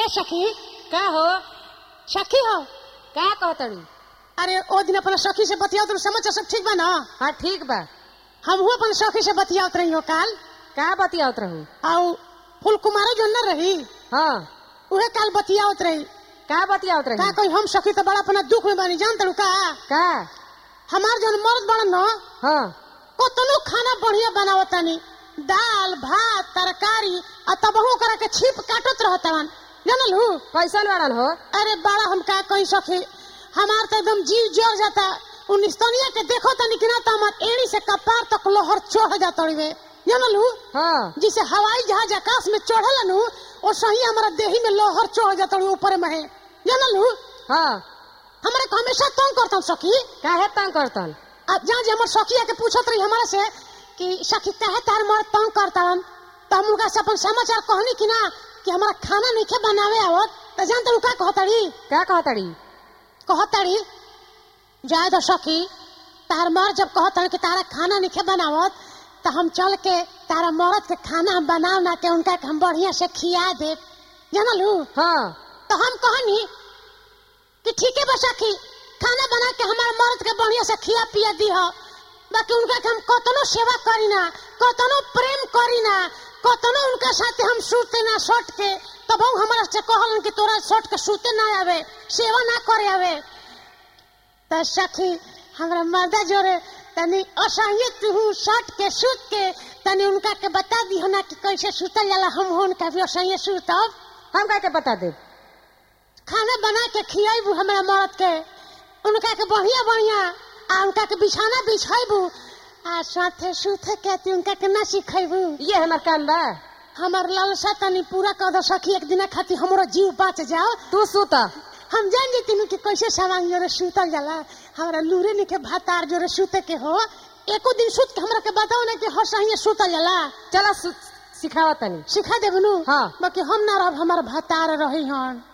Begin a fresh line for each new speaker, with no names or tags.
ए सखी
का हो
सखी हो
का कहतड़ी
अरे ओ दिन अपना सखी से बतियाओ तुम समझ सब ठीक बा ना
हाँ ठीक बा
हमहू अपन सखी से बतियावत रही हो काल
का बतियावत रहू
आउ फूल कुमारी जो न रही
हाँ
उहे काल बतियावत रही
का बतियावत
का
रही
कोई हम सखी तो बड़ा अपना दुख में बानी जान तड़ू का
का
हमार जौन मर्द बड़ा न
हाँ
कतनो खाना बढ़िया बनावतानी दाल भात तरकारी आ तबहू करा के छिप काटत रहतवन जानल हूँ
कैसन वाड़न हो
अरे बड़ा हम का कहीं सखी हमार तो एकदम जीव जर जाता उन्नीस तनिया के देखो तनी कि ना तो हमार एड़ी से कपार तक लोहर चढ़ जाता वे जानल हूँ
हाँ
जिसे हवाई जहाज आकाश में चढ़ल नु वो सही हमारा देही में लोहर चढ़ जाता ऊपर में है जानल हूँ
हाँ
हमारे को हमेशा तंग करता हूँ सखी
काहे तंग करतन
अब जहाँ जे हमारे सखी आके पूछत रही हमारे से कि सखी काहे तार मर तंग करता हन तो हम उनका से अपन समाचार कहनी कि ना कि हमारा खाना नहीं खे बनावे आवत तो जानते हो का कहतड़ी
का कहतड़ी
कहतड़ी जाए तो सखी तार मर जब कहतड़ी कि तारा खाना नहीं खे बनावत तो हम चल के तारा मरद के खाना हम बनाव ना के उनका के हम बढ़िया से खिया दे जानलू
हाँ
तो हम कहनी कि ठीक है बा सखी खाना बना के हमारे मर्द के बढ़िया से खिया पिया दी हो बाकी उनका के हम कतनो सेवा करी ना कतनो प्रेम करी ना कतनो उनका साथे हम सूते ना सट के तब वो हमारा से कहलन कि तोरा सट के सूते ना आवे सेवा ना करे आवे तो सखी हमरा मर्दा जोरे तनी असहिय तू सट के सूत के तनी उनका के बता दी हो ना कि कैसे सूतल जाला हम उनका भी असहिय सूतब
हम का के बता दे
खाना बना के खियाबू हमरा मर्द के उनका के बढ़िया बढ़िया आ उनका के बिछाना बिछाबू आ साथे सुथे के ती उनका के ना सिखेबू
ये हमार काम बा
हमर लालसा तनी पूरा कर दो सखी एक दिन खातिर हमरो जीव बच जाओ
तू सुत
हम जान जती कि कैसे सामान जोरे सुतल जाला हमरा लूरे ने के भातार जोरे सुते के हो एको दिन सुत के हमरा के बताओ ना कि हर सही सुतल जाला
चला सिखावा तनी
सिखा देबनु
हाँ।
बाकी हम ना रहब हमार भातार रही हन